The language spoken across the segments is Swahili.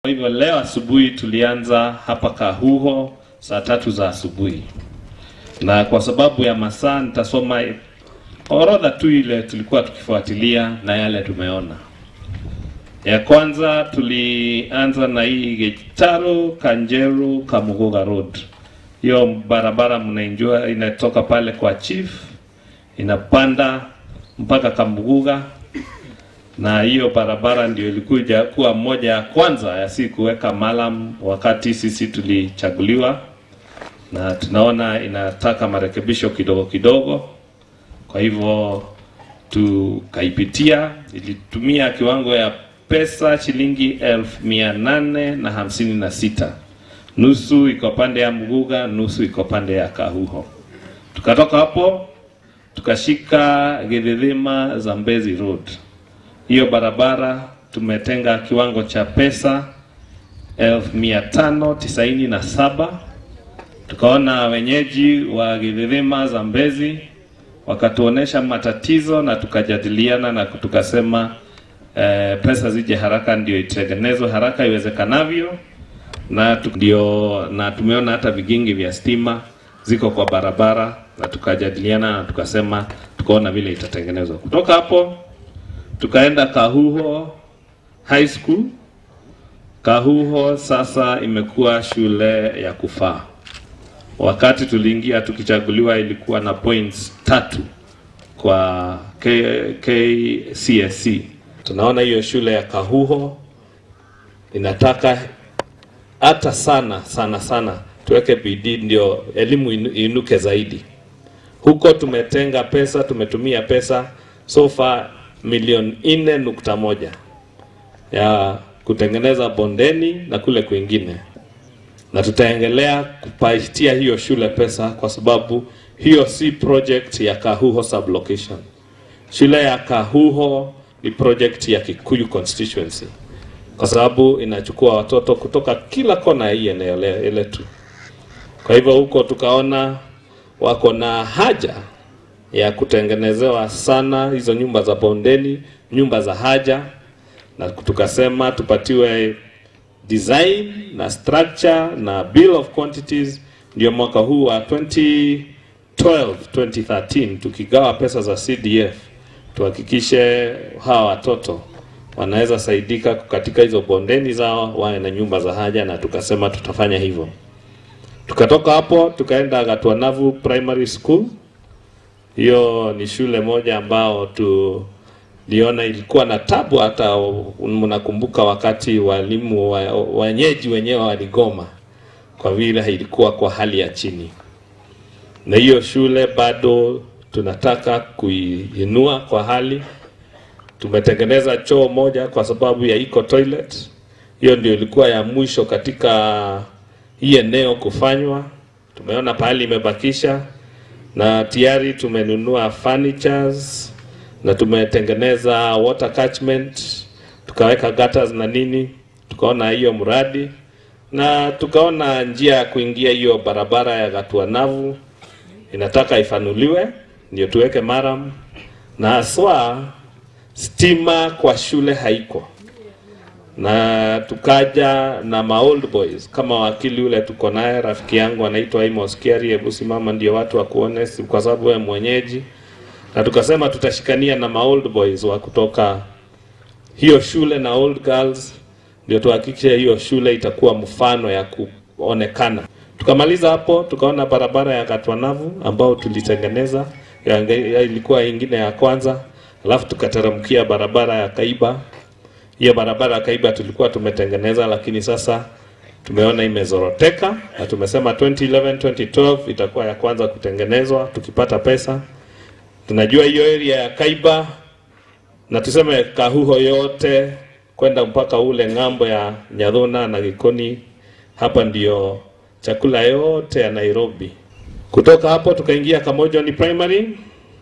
Kwa hivyo leo asubuhi tulianza hapa Kahuho saa tatu za asubuhi, na kwa sababu ya masaa nitasoma orodha tu ile tulikuwa tukifuatilia na yale tumeona. Ya kwanza tulianza na hii Gitaro Kanjeru Kamuguga Road. Hiyo barabara mnaijua, inatoka pale kwa chief inapanda mpaka Kamuguga, na hiyo barabara ndio ilikuja kuwa moja ya kwanza ya si kuweka malam wakati sisi tulichaguliwa, na tunaona inataka marekebisho kidogo kidogo. Kwa hivyo tukaipitia, ilitumia kiwango ya pesa shilingi elfu mia nane na hamsini na sita. Nusu iko pande ya Muguga, nusu iko pande ya Kahuho. Tukatoka hapo tukashika Githima Zambezi Road. Hiyo barabara tumetenga kiwango cha pesa elfu mia tano tisaini na saba. Tukaona wenyeji wa Githima Zambezi wakatuonesha matatizo na tukajadiliana na tukasema eh, pesa zije haraka ndio itengenezwe haraka iwezekanavyo, na tu, ndio na tumeona hata vigingi vya stima ziko kwa barabara, na tukajadiliana na tukasema tukaona vile itatengenezwa. Kutoka hapo tukaenda Kahuho High School. Kahuho sasa imekuwa shule ya kufaa. Wakati tuliingia tukichaguliwa, ilikuwa na points tatu kwa K- KCSE. Tunaona hiyo shule ya Kahuho inataka hata sana sana sana tuweke bidii ndio elimu inu- inuke zaidi. Huko tumetenga pesa, tumetumia pesa so far milioni nne nukta moja ya kutengeneza bondeni na kule kwingine, na tutaendelea kupatia hiyo shule pesa kwa sababu hiyo si project ya Kahuho sublocation. Shule ya Kahuho ni project ya Kikuyu constituency kwa sababu inachukua watoto kutoka kila kona ya hii eneo le- letu. Kwa hivyo huko tukaona wako na haja ya kutengenezewa sana hizo nyumba za bondeni, nyumba za haja, na tukasema tupatiwe design na structure na bill of quantities, ndio mwaka huu wa 2012 2013 tukigawa pesa za CDF tuhakikishe hawa watoto wanaweza saidika katika hizo bondeni zao, wawe na nyumba za haja, na tukasema tutafanya hivyo. Tukatoka hapo tukaenda Gatuanavu Primary School. Hiyo ni shule moja ambao tuliona ilikuwa na tabu, hata mnakumbuka wakati walimu wa- wenyeji wenyewe waligoma kwa vile ilikuwa kwa hali ya chini, na hiyo shule bado tunataka kuiinua kwa hali. Tumetengeneza choo moja kwa sababu ya eco toilet. Hiyo ndio ilikuwa ya mwisho katika hii eneo kufanywa. Tumeona pahali imebakisha, na tayari tumenunua furnitures na tumetengeneza water catchment, tukaweka gutters na nini, tukaona hiyo mradi na tukaona njia ya kuingia hiyo barabara ya Gatuanavu inataka ifanuliwe ndio tuweke maram, na haswa stima kwa shule haiko na tukaja na ma old boys kama wakili ule tuko naye rafiki yangu anaitwa Amos Kiari, hebu simama ndio watu wakuone, si kwa sababu wewe mwenyeji, na tukasema tutashikania na ma old boys wa kutoka hiyo shule na old girls, ndio tuhakikishe hiyo shule itakuwa mfano ya kuonekana. Tukamaliza hapo, tukaona barabara ya Katwanavu ambao tulitengeneza ya, ya ilikuwa ingine ya kwanza, alafu tukateremkia barabara ya Kaiba hiyo barabara ya Kaiba tulikuwa tumetengeneza, lakini sasa tumeona imezoroteka na tumesema 2011 2012 itakuwa ya kwanza kutengenezwa tukipata pesa. Tunajua hiyo area ya Kaiba na tuseme Kahuho yote kwenda mpaka ule ng'ambo ya Nyadhuna na Gikoni, hapa ndio chakula yote ya Nairobi. Kutoka hapo tukaingia Kamojoni Primary,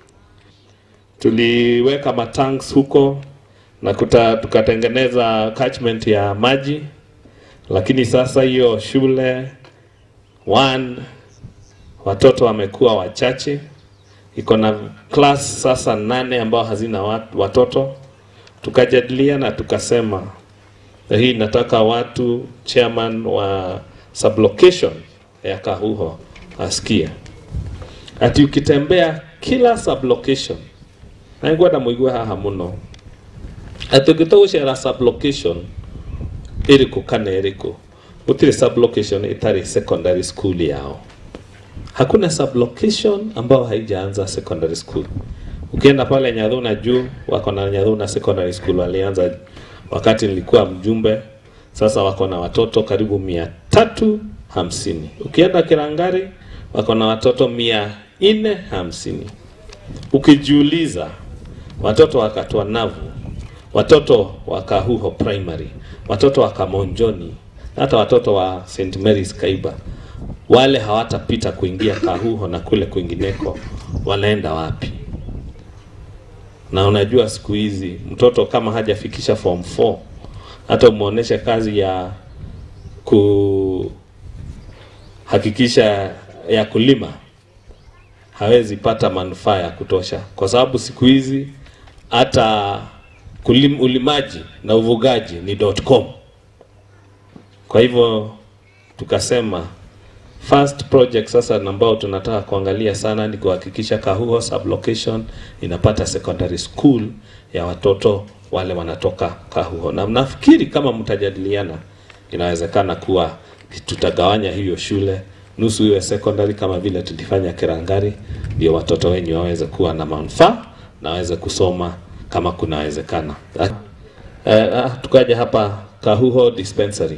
tuliweka matanks huko na kuta, tukatengeneza catchment ya maji, lakini sasa hiyo shule one watoto wamekuwa wachache, iko na class sasa nane ambao hazina wat- watoto. Tukajadiliana tukasema na hii nataka watu chairman wa sublocation ya Kahuho asikie ati ukitembea kila sublocation naigwenda muigue haha muno ati ungitugucera sublocation iriku kana iriku gutiri sublocation itari secondary school yao hakuna sublocation ambao haijaanza secondary school ukienda pale Nyadhuna juu wako na Nyadhuna secondary school walianza wakati nilikuwa mjumbe sasa wako na watoto karibu mia tatu hamsini ukienda Kirangari wako na watoto mia nne hamsini ukijiuliza watoto wa Katwa Navu watoto wa Kahuho primary watoto wa Kamonjoni hata watoto wa St Mary's Kaiba wale hawatapita kuingia Kahuho na kule kwingineko wanaenda wapi na unajua siku hizi mtoto kama hajafikisha form 4 hata umuoneshe kazi ya kuhakikisha ya kulima hawezi pata manufaa ya kutosha, kwa sababu siku hizi hata kulim, ulimaji na uvugaji ni .com. Kwa hivyo tukasema first project sasa ambao tunataka kuangalia sana ni kuhakikisha Kahuho sublocation inapata secondary school ya watoto wale wanatoka Kahuho, na nafikiri kama mtajadiliana, inawezekana kuwa tutagawanya hiyo shule nusu iwe secondary kama vile tulifanya Kirangari, ndio watoto wenyu waweze kuwa na manufaa na waweze kusoma kama kunawezekana. Uh, tukaja hapa Kahuho dispensary.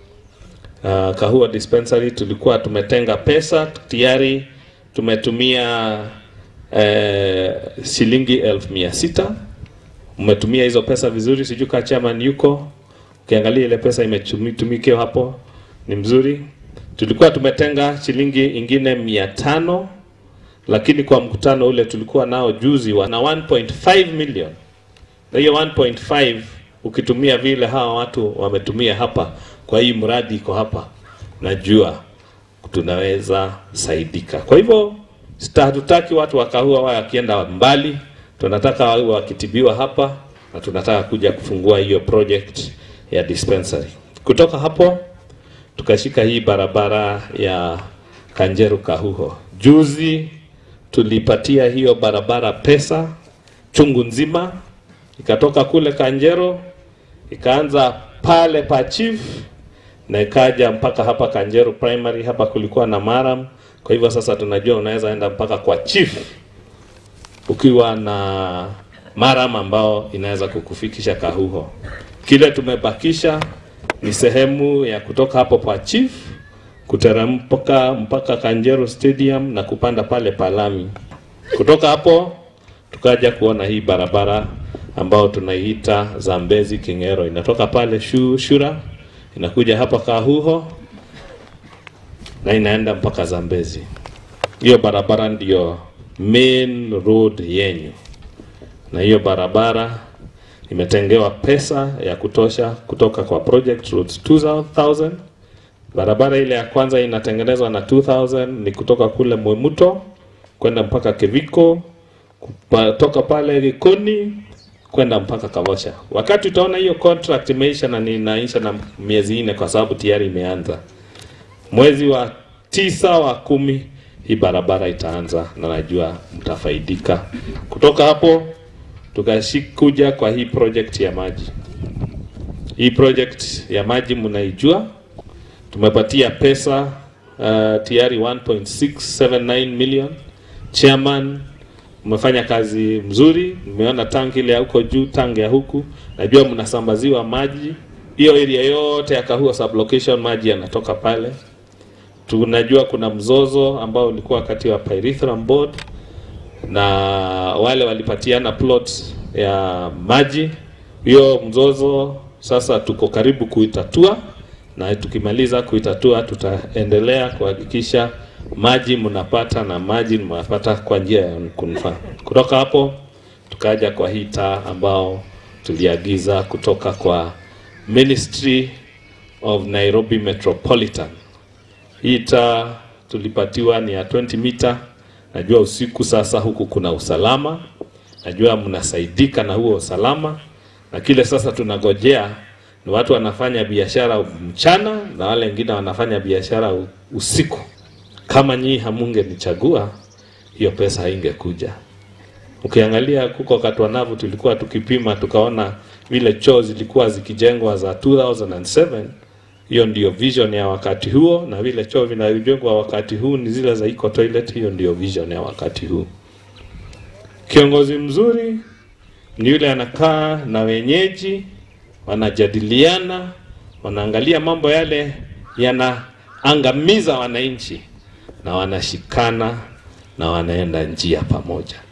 Uh, Kahuho dispensary tulikuwa tumetenga pesa tayari, tumetumia uh, shilingi elfu mia sita. Umetumia hizo pesa vizuri, sijui kama chairman yuko, ukiangalia ile pesa imetumikiwa hapo ni mzuri. Tulikuwa tumetenga shilingi ingine mia tano lakini kwa mkutano ule tulikuwa nao juzi wana 1.5 million, na hiyo 1.5 ukitumia vile hawa watu wametumia hapa kwa hii mradi iko hapa, najua tunaweza saidika. Kwa hivyo hatutaki watu wa Kahuho wawe wakienda mbali, tunataka wawe wakitibiwa hapa, na tunataka kuja kufungua hiyo project ya dispensary. Kutoka hapo tukashika hii barabara ya Kanjeru Kahuho. Juzi tulipatia hiyo barabara pesa chungu nzima, ikatoka kule Kanjero ikaanza pale pa chief na ikaja mpaka hapa Kanjeru primary. Hapa kulikuwa na maram, kwa hivyo sasa tunajua unaweza enda mpaka kwa chief ukiwa na maram ambao inaweza kukufikisha Kahuho. Kile tumebakisha ni sehemu ya kutoka hapo pa chief kuteremka mpaka Kanjero Stadium na kupanda pale palami. Kutoka hapo tukaja kuona hii barabara ambao tunaiita Zambezi Kingero, inatoka pale shu, Shura inakuja hapa Kahuho na inaenda mpaka Zambezi. Hiyo barabara ndiyo main road yenyu, na hiyo barabara imetengewa pesa ya kutosha kutoka kwa project roads 2000 barabara ile ya kwanza inatengenezwa na 2000 ni kutoka kule Mwemuto kwenda mpaka Kiviko, kutoka pale Likoni kwenda mpaka Kavosha. Wakati utaona hiyo contract imeisha na ninaisha na miezi nne, kwa sababu tayari imeanza mwezi wa tisa wa kumi, hii barabara itaanza na najua mtafaidika. Kutoka hapo tukashikuja kwa hii project ya maji. Hii project ya maji mnaijua tumepatia pesa uh, tayari 1.679 million. Chairman, umefanya kazi mzuri, nimeona tangi ile ya huko juu, tangi ya huku, najua mnasambaziwa maji hiyo area yote ya Kahuho sublocation, maji yanatoka pale. Tunajua kuna mzozo ambao ulikuwa kati ya Pyrethrum Board na wale walipatiana plot ya maji. Hiyo mzozo sasa tuko karibu kuitatua na tukimaliza kuitatua tutaendelea kuhakikisha maji mnapata na maji mnapata kwa njia ya kunufaa. Kutoka hapo tukaja kwa hii taa ambao tuliagiza kutoka kwa Ministry of Nairobi Metropolitan. Hii taa tulipatiwa ni ya 20 mita. Najua usiku sasa huku kuna usalama, najua mnasaidika na huo usalama, na kile sasa tunagojea ni watu wanafanya biashara mchana na wale wengine wanafanya biashara u- usiku. Kama nyinyi hamungenichagua, hiyo pesa haingekuja. Ukiangalia kuko Katwanavu tulikuwa tukipima tukaona vile choo zilikuwa zikijengwa za 2007 hiyo ndio vision ya wakati huo, na vile choo vinavyojengwa wakati huu ni zile za eco toilet. Hiyo ndio vision ya wakati huu. Kiongozi mzuri ni yule anakaa na wenyeji, wanajadiliana, wanaangalia mambo yale yanaangamiza wananchi, na wanashikana na wanaenda njia pamoja.